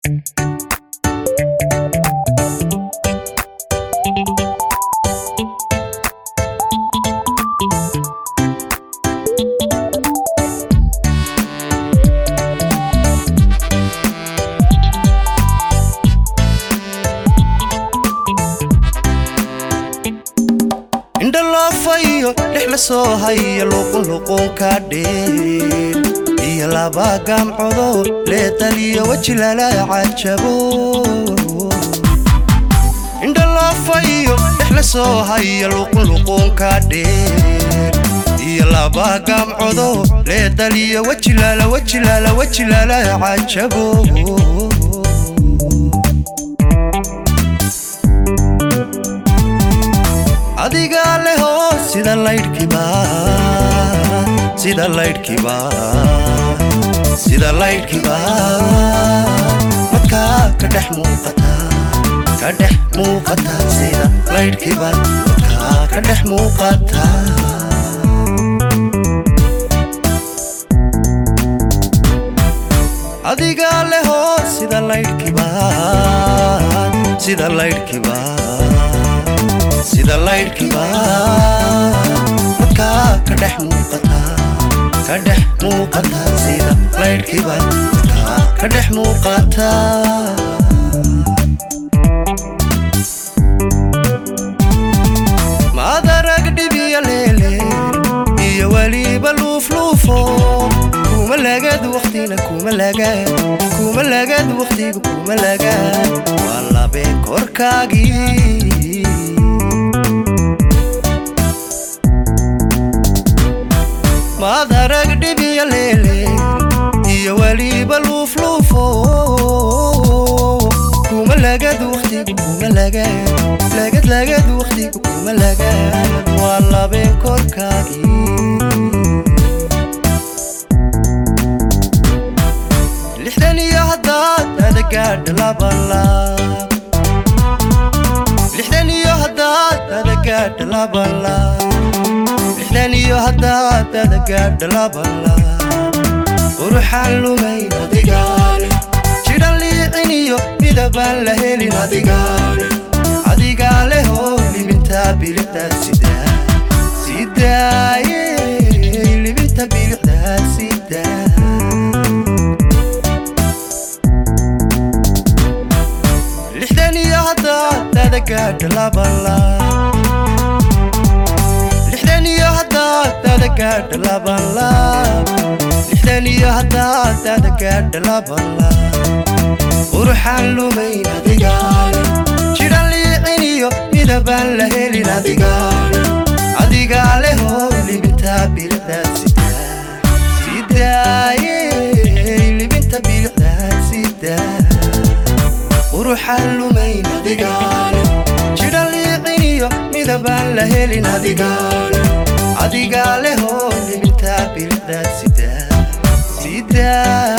indha loofayo dhex la soo haya luqunluqunka dheer iyo laba gamcodo leedaliyo weji lala cajabo indha loofayo dhex la soo haya luqunluqunka dheer iyo laba gamcodo leedaliyo weji lala weji lala weji lala cajabo adigaa leho sida laydhkiba sida laydhkiba sida laydhkiba madkaa ka dhex muuqata ka dhex muuqata sida laydhkiba madkaa ka dhex muuqata adigaa leho sida laydhkiba sida laydhkiba sida laydhkiba madkaa ka dhex muuqata ka dhex muuqata sida laydhkiba madkaa ka dhex muuqata maadarag dhibiya leele iyo weliba luufluufo kuma lagad waqtina kuma lagad kuma lagad waqtiga kuma lagad waa labeen korkaagii maadarag dhibiya leele iyo weliba luufluufo kuma lagad waqtiga kuma lagad lagad lagad waqtiga kuma lagad waa labeen korkaagii lixdan iyo haddaad adagaadha labalaab lixdan iyo haddaad adagaadha labalaab lixdan iyo haddaad adagaadha labalaab quruxaan lumayn adigaale jidhan liicin iyo midabaan la helin adigaale adigaa lehoo libintaa bilixdaa sidaa sidaaye libinta bilixdaa sidaa lixdan iyo haddaad adagaadha labalaab lixdan iyo haddaad adagaadha labalaab lixdan iyo haddaad adagaadha labalaab quruxaan lumayn adigaale jidhan liicin iyo midabaan la helin adigaale adigaa lehoo libintaa bilixdaa sidaa sidaaye libinta bilixdaa sidaa quruxaan lumayn adigaale jidhan liicin iyo midabaan la helin adigaale adigaa lehoo libintaa bilixdaa sidaa sidaa